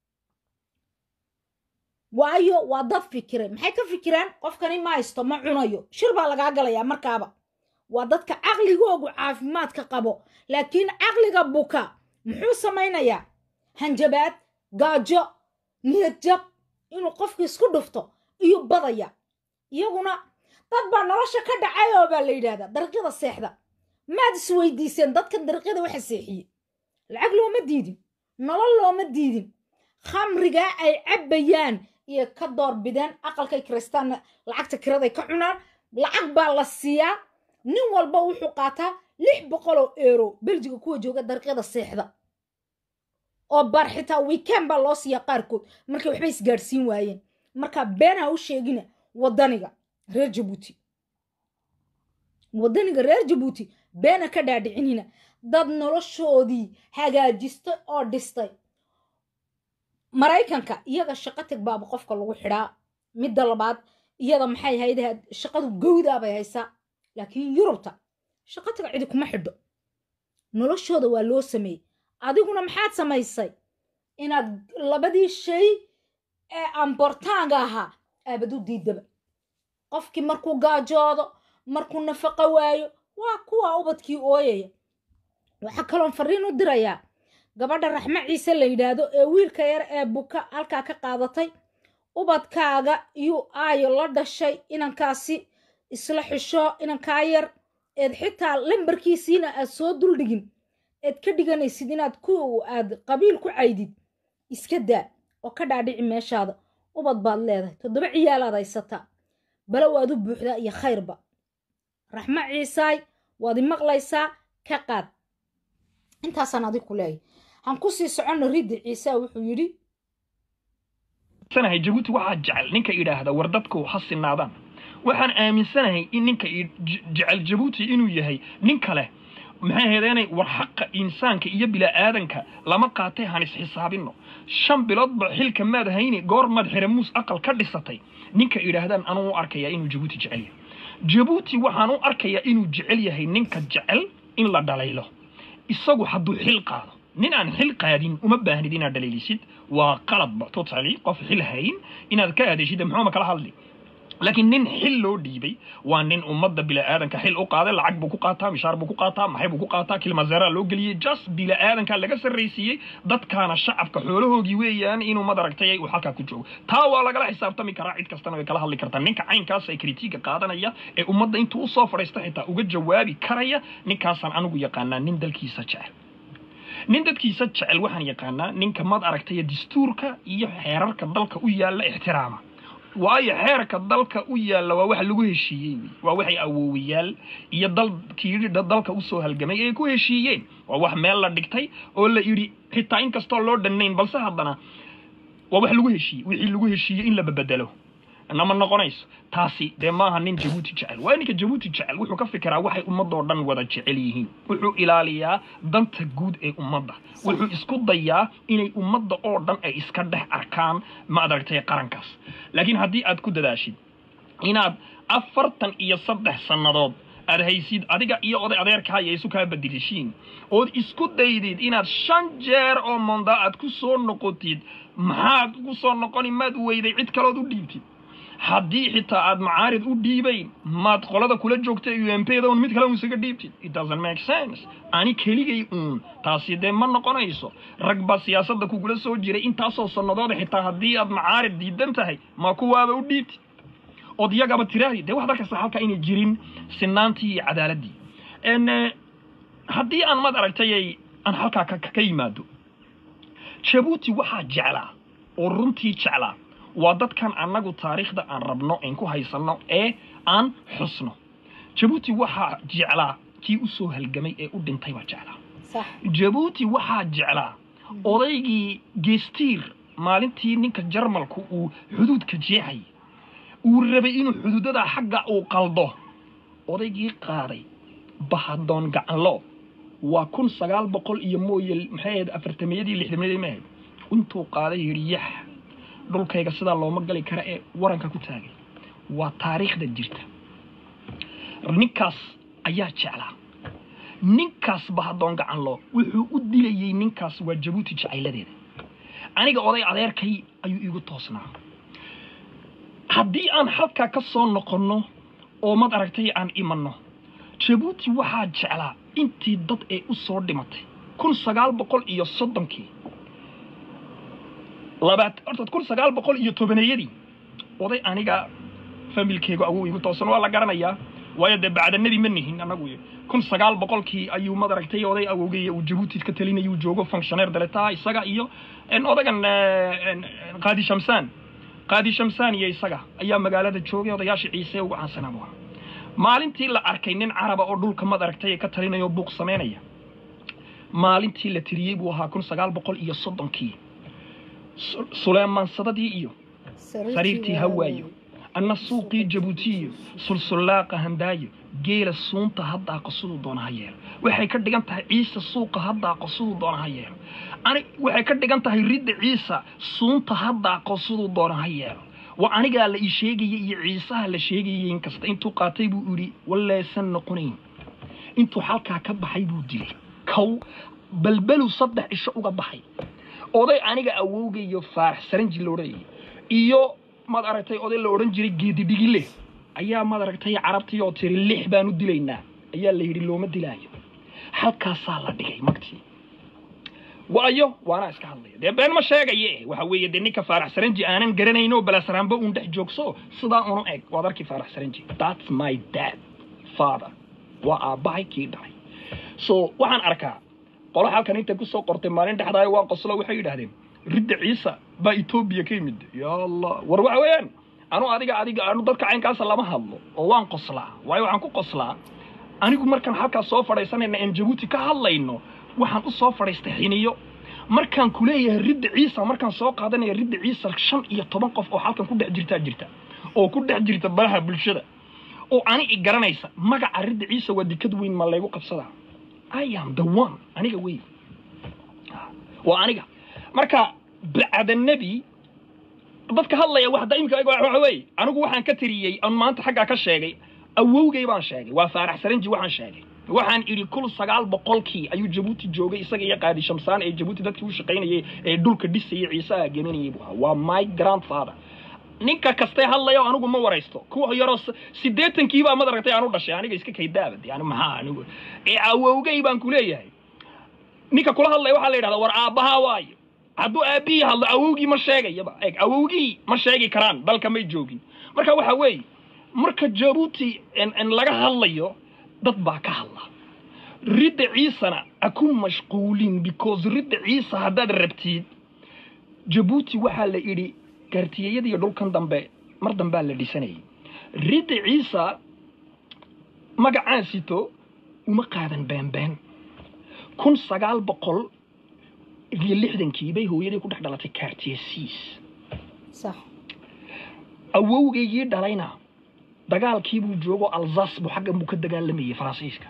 waayo waa dad fikiray maxay ka fikiraan qofkani ma haysto ma cunayo shir baa lagaa galayaa markaaba waa dadka caqligoogu caafimaadka qabo laakiin caqliga buka muxuu samaynayaa hanjabaad gaajo niyad jab inuu qofka isku dhufto iyo badaya iyaguna dad baa nolosha ka dhacay oo baa la yidhahdaa dariiqyada seexda maad isweydiiseen dadkan dariiqyada waxa seexiyey lacag looma diidin nolol looma diidin khamrigaa ay cabbayaan iyo ka doorbideen aqalkay kiristaanna lacagta kiraday ka cunaan lacag baa la siiyaa nin walba wuxuu qaataa lix boqoloo eero beljiga kuwa jooga dariiqyada seexda oo bar xitaa weekend baa loo siiyaa qaarkood markay waxba isgaadhsiin waayeen marka beenha u sheegina waddaniga reer jabuuti waddaniga reer jabuuti beena ka dhaadhicinina dad noloshoodii hagaajistay oo dhistay maraykanka iyaga shaqo tag baaba qofka lagu xidhaa midda labaad iyada maxay hayde shaqadu gowdaa bay haysaa laakiin yurubta shaqo taga cidi kuma xidho noloshooda waa loo sameeyey adiguna maxaad samaysay inaad labadii shay ee ambortaanga ahaa aabad u diidaba qofkii markuu gaajoodo markuu nafaqo waayo waa kuwa ubadkii ooyaya waxaa kaloon fariin u dirayaa gabadha raxmo ciise la yidhaahdo ee wiilka yar ee buka halkaa ka qaadatay ubadkaaga iyuu aayo la dhashay inankaasi isla xisho inankaa yar eed xitaa lambarkiisiina aad soo duldhigin eed ka dhiganaysid inaad ku aad qabiil ku caydid iska daa oo ka dhaadhici meeshaada ubad baad leedahay toddoba ciyaalaad haysataa bale waad u buuxdaa iyo khayrba raxmo ciisaay waad i maqlaysaa ka qaad intaasaan adig ku leeyahy han ku sii soconno riddi ciisa wuxuu yidhi sanahay jabuuti waxaa jecel ninka idhaahda war dadku ha sinaadaan waxaan aaminsanahay in ninka jecel jabuuti inuu yahay nin kale maxay ahaydeenay war xaqa insaanka iyo bila'aadanka lama qaatay han isxisaabinno shan biloodba xilka maad hayni goor maad xiramuus aqal ka dhisatay ninka idhaahdaan anuu u arkayaa inuu jabuuti jecel yahay jabuuti waxaan u arkayaa inuu jecel yahay ninka jecel in la dhalaylo isagu hadduu xil qaado nin aan xil qaadin uma baahnid inaad dhaliilisid waa qaladba totally qof xil hayn inaad ka aadeshid muxuuma kala hadli laakiin nin xil loo dhiibay waa nin ummadda bila'aadanka xil u qaaday lacag buu ku qaataa mishaar buu ku qaataa maxay buu ku qaataa kilmazeeraa loo geliyey just bila'aadanka laga sarraysiiyey dadkaana shacabka xoolahoogii weeyaan inuu madaragtay uu halkaa ku joogo taa waa lagala xisaabtami karaa cid kastana way kala hadli kartaa ninka caynkaas ay kritiiga qaadanaya ee ummadda intuu usoo fadhiista xitaa uga jawaabi karaya ninkaasaan anigu yaqaanaa nin dalkiisa jecel nin dadkiisa jecel waxaan yaqaanaa ninka mad aragtay dastuurka iyo xeerarka dalka u yaalla ixtiraama waayo xeerka dalka u yaalla waa wax lagu heshiiyey waa waxay awoowayaal iyo dalkii dalka usoo halgamay ay ku heshiiyeen waa wax meel la dhigtay oo la yidhi xitaa in kastoo loo dhannayn balse haddana waa wax lagu heshiiyey wixii lagu heshiiyey in la babedelo nama noqonayso taasi dee maaha nin jabuuti jecel waa ninka jabuuti jecel wuxuu ka fikiraa waxay ummadoo dhan wada jecel yihiin wuxuu ilaaliyaa danta guud ee ummadda wuxuu isku dayaa inay ummadda oo dhan ay iska dhex arkaan ma adaragtay qarankaas laakiin haddii aad ku dadaashid inaad afartan iyo saddex sannadood aad haysid adiga iyo oday adeerkaaya isu kaa badilishiin ood isku daydid inaad shan jeer oo monda aad ku soo noqotid maxaad ku soo noqoni maad weyday cid kalood u dhiibtid haddii xitaa aad macaarid u dhiibayn maad qolada kula joogta u m p da un mid kale un isaga dhiibtid it doesn't make sense ani keligay uun taasi dee ma noqonayso rag baa siyaasadda kugula soo jiray intaasoo sannadooda xitaa haddii aad macaarid diidan tahay ma kuwaaba u dhiibtid ood iyagaba tiraahdi dee waxaad arkaysaa halkaa inay jirin sinaantii iyo cadaaladdii n haddii aan mad aragtay aan halkaa ka yimaado jabuuti waxaa jeclaa oo runtii jeclaa waa dadkan annagu taariikhda aan rabno aan ku haysanno ee aan xusno jabuuti waxaa jeclaa kii u soo halgamay ee u dhintay baa jeclaa jabuuti waxaa jeclaa odaygii geestiir maalintii ninka jarmalku uu xuduudka jeexay uu rabay inuu xuduudada xagga uu qaldo odaygii qaaday bahadoon gacanlo waa kun sagaal boqol iyo mooye maxay ahayd afartamiyadii lixdamayadii maahayd intuu qaaday yidhi yax dhulkayga sidaa looma gali kara ee waranka ku taagay waa taariikhda jirta ninkaas ayaa jeclaa ninkaas bahadoon gacanlo wuxuu u dilayey ninkaas waa jabuuti jacayladeeda aniga oday adeerkay ayuu iigu toosnaa haddii aan halkaa ka soo noqonno oo mad aragtay aan imanno jabuuti waxaa jeclaa intii dad ee u soo dhimatay kun sagaal boqol iyo soddonkii labaat horta kun sagaal boqol iyo tobaneeyadii oday aniga familkeygu awow igu toosan waa la garanayaa waayo dee bacda nebi ma nihin annagu kun sagaal boqolkii ayuu madaragtay oday awowgeeya uu jabuuti ka talinayuu joogo functioneer daletaa isaga iyo odagan qaadi shamsaan qaadi shamsaan iyo isaga ayaa magaalada joogay odayaasha ciise ugu caansanaa buu maalintii la arkay nin caraba oo dhulka madaragtay ka talinaya oo buuq samaynaya maalintii la tiriyey buu ahaa kun sagaal boqol iyo soddonkii suleymaansadadii iyo sariirtii hawaayo anna suuqii jabuutiyo sulsullaaqa handaayo geela suunta haddaaqo siduu doona ha yeelo waxay ka dhigan tahay ciise suuqa haddaaqo siduu doona ha yeelo ani waxay ka dhigan tahay ridda ciisa suunta haddaaqo siduu doona ha yeelo waa anigaa la ii sheegaya iyo ciisaha la sheegayay inkasta intuu qaatay buu idhi walleesan noqonayn intuu halkaa ka baxay buu dilay kow balbelu saddex isho uga baxay oday aniga awowga iyo faarax saranji la odhanayay iyo maad aragtay oday la odhan jiray geedidhigile ayaa maad aragtay carabtii oo tiri lix baan u dilaynaa ayaa la yidhi looma dilaayo halkaasaa la dhigay magtii waayo waana iska hadlaya dee been ma sheegaye waxa weeye dee ninka faarax saranji aanan garanayno balasaraanba uun dhex joogso sidaa unu eg waad arkii faarax saranji that's my dad father waa aabbahay kii dhalay so waxaan arkaa qolo halkan intay kusoo qortay maalin dhexdaayo waan qoslo waxay yidhaahdeen ridda ciisa baa etoobiya ka yimid ya allah war waxa weeyaan anu adiga adiga anu dadka caynkaasa lama hadlo oo waan qoslaa waayo waxaan ku qoslaa anigu markaan halkaas soo fadhaysanayna aan jabuuti ka hadlayno waxaan u soo fadhiistay xiniyo markaan ku leeyahay ridda ciisa markaan soo qaadanaya ridda ciisa shan iyo toban qof oo halkan ku dhex jirtaa jirta oo ku dhex jirta baraha bulshada oo ani i garanaysa magaca ridda ciisa waa dikad weyn ma laygu qabsadaa i am the one aniga wey waa aniga marka bacda nebi dadka hadlaya wax daimka waxa weeye anigu waxaan ka tiriyey aan maanta xaggaa ka sheegay awowgay baan sheegay waa faarax saranji waxaan sheegay waxaan idhi kul sagaal boqolkii ayuu jabuuti joogay isaga iyo qaadi shamsaan ee jabuuti dadkii u shaqaynayay ee dhulka dhisayay ciisaha geminayay buu ahaa waa my grandfather ninka kastee hadlayo anigu ma waraysto kuwa yaroo siddeetankiibaa mad aragtay aan u dhashay aniga iska kaydaabad yani maxaa anigu ee awowgay baan ku leeyahay ninka kula hadlaya waxaa la yidhahdaa war aabbahaa waayo hadduu aabbihii hadlo awowgii ma sheegayaba eeg awowgii ma sheegi karaan dalka may joogin marka waxa weeye marka jabuuti laga hadlayo dad baa ka hadla ridda ciisana ha ku mashquulin because ridda ciisa haddaad rabtid jabuuti waxaa la idhi gaartiyeyada iyo dhulkan dambe mar dambaa la dhisanayay ridda ciisa magacaan sito uma qaadan beenbeen kun sagaal boqol iyo lixdankii bay hooyaday ku dhex dhalatay kaartiye siis sax awowgaygii dhalayna dagaalkii buu joogo alsas buu xaggan buu ka dagaalamayay faransiiska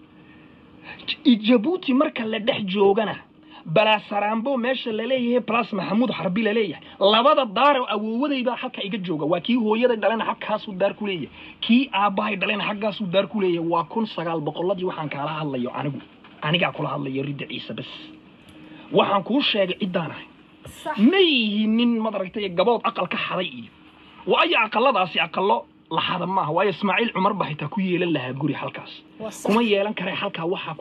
jabuuti marka la dhex joogana balaasaraambo meesha laleeyahay plus maxamuud xarbi laleeyahay labada daaro awoowaday baa halka iga jooga waa kii hooyaday dhalena halkaasuu daar ku leeyahay kii aabbahay dhalena xaggaasuu daar ku leeyahay waa kun sagaal boqoladii waxaan kaala hadlayo anigu anigaa kula hadlayo ridda ciise bas waxaan kuu sheegay ciddaan ahay sax ma yihiin nin madaragtay gabood aqal ka xaday iyo waayo aqaladaasi aqalo laxada maaha waayo ismaaciil cumar baa xitaa ku yeelan lahaa guri halkaas waa sax kuma yeelan kare halkaa waxaa